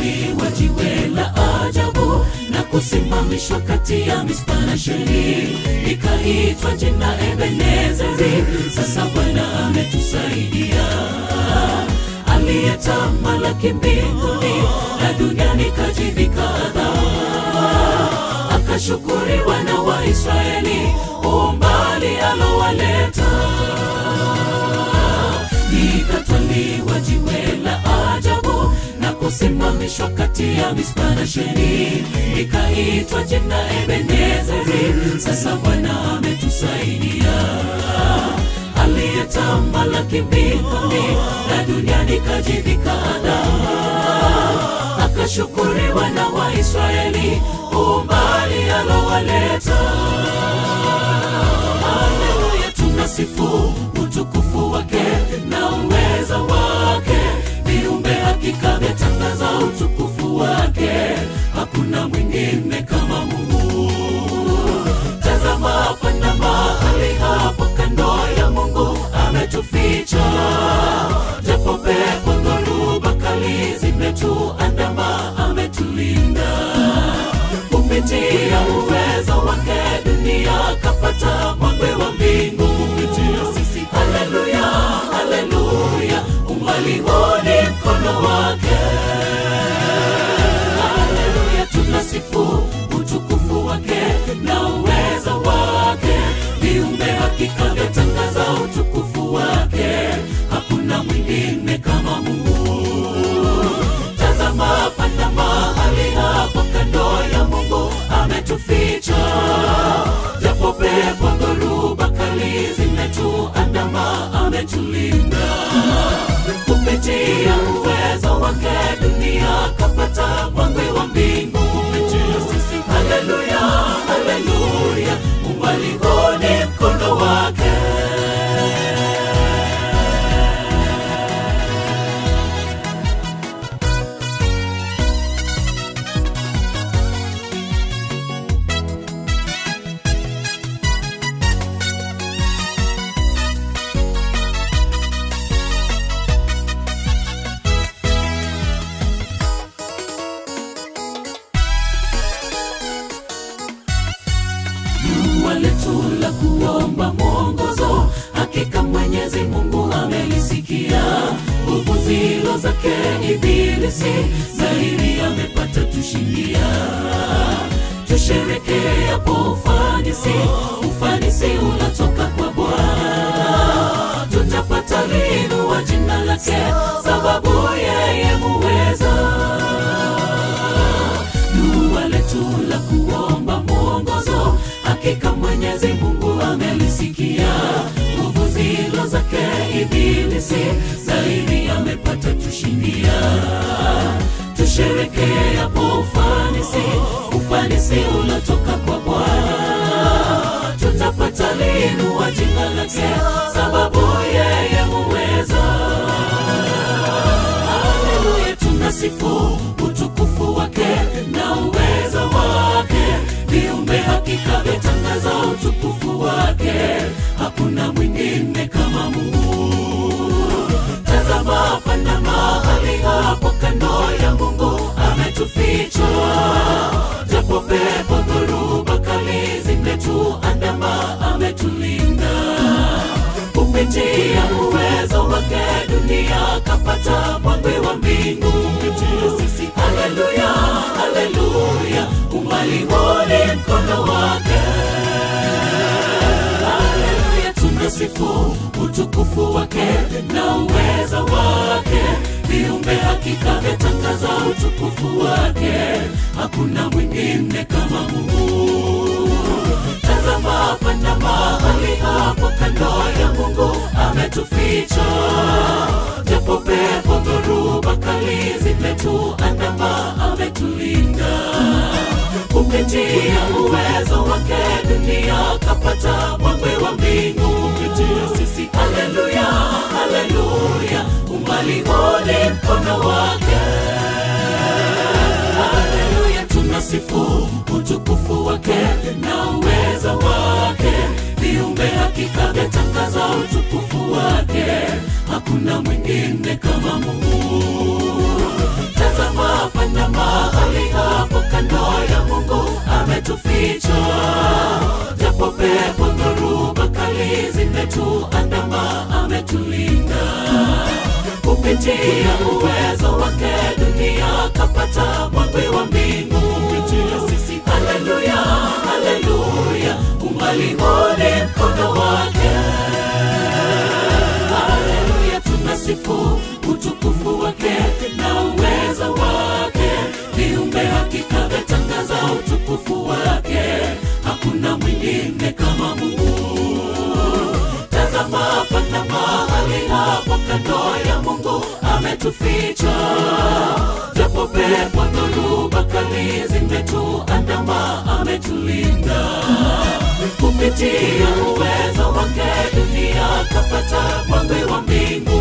likatwaliwa jiwe la ajabu na kusimamishwa kati ya mispa na sheli, likaitwa jina Ebenezeri. Sasa Bwana ametusaidia, aliyetamalaki mbinguni na duniani kajivika adhabu, akashukuri wana wa Israeli umbali alowaleta likatwaliwa jiwe la ajabu na kusimamishwa kati ya mispa na sheni, likaitwa jina Ebenezeri. Sasa Bwana ametusaidia, aliyetamalaki mbinguni na duniani kajivika adama, akashukuri wana wa Israeli umbali alowaleta. Haleluya, tunasifu utukufu wake na uweza wake, viumbe hakika vyatangaza utukufu wake, hakuna mwingine kama Mungu. Tazama pana mahali hapo kando ya Mungu ametuficha, japo pepo dhoruba kali zimetuandama, ametulinda kupitia uwezo wake dunia kapata mwangwe wa mbingu kupitia sisi. Haleluya, haleluya, umbali huu ni mkono wake. Haleluya, tunasifu utukufu wake na uwezo wake, viumbe hakika vyatangaza utukufu wake, hakuna mwingine kama Mungu. Tazama pana mahali hapo kando ya Mungu ametuficha, japo pepo dhoruba kali zimetuandama, ametulinda kupitia uwezo wake dunia kapata mwangwe wa mbingu kupitia sisi. Haleluya, haleluya, umbali huu ni mkono wake. Jua letu la kuomba mwongozo, hakika Mwenyezi Mungu amelisikia. Nguvu zilo zake Ibilisi zaidi amepata tushindia. Tusherekea kwa ufanisi, ufanisi unatoka kwa Bwana. Tutapata liinua jina lake, sababu yeye muweza dua letu la kuomba mwongozo, hakika Mwenyezi Mungu amelisikia. Nguvu zilo zake Ibilisi zaidi amepata tushindia. Tusherekea kwa ufanisi, ufanisi ulotoka kwa Bwana. Tutapata liinua jina lake, sababu yeye muweza. Haleluya, tunasifu utukufu wake na uweza wake, viumbe hakika vyatangaza utukufu wake, hakuna mwingine kama Mungu. Tazama pana mahali hapo kando ya Mungu ametuficha, japo pepo dhoruba kali zimetuandama, ametulinda kupitia uwezo wake dunia kapata mwangwe wa mbingu kupitia sisi. Haleluya, haleluya, umbali huu ni mkono wake. Haleluya, tunasifu utukufu wake na uweza wake, viumbe hakika vyatangaza utukufu wake, hakuna mwingine kama Mungu. Tazama pana mahali hapo kando ya Mungu ametuficha, japo pepo dhoruba kali zimetuandama, ametulinda kupitia uwezo wake dunia kapata mwangwe wa mbingu kupitia sisi. Haleluya, haleluya, umbali huu ni mkono wake. Haleluya, tunasifu utukufu wake na uweza wake, viumbe hakika vyatangaza utukufu wake, hakuna mwingine kama Mungu. Tazama pana ametuficha, japo pepo dhoruba kali zimetuandama, ametulinda kupitia uwezo wake dunia kapata mwangwi wa mbingu. Haleluya, haleluya, umbali huu ni mkono wake. Haleluya, tunasifu utukufu wake na uwezo wake. Viumbe hakika vyatangaza utukufu wake, hakuna mwingine kama Mungu. Tazama, pana mahali hapa kando ya Mungu ametuficha, japo pepo dhoruba kali zimetuandama, ametulinda kupitia uwezo wake dunia kapata mwangwi wa mbingu.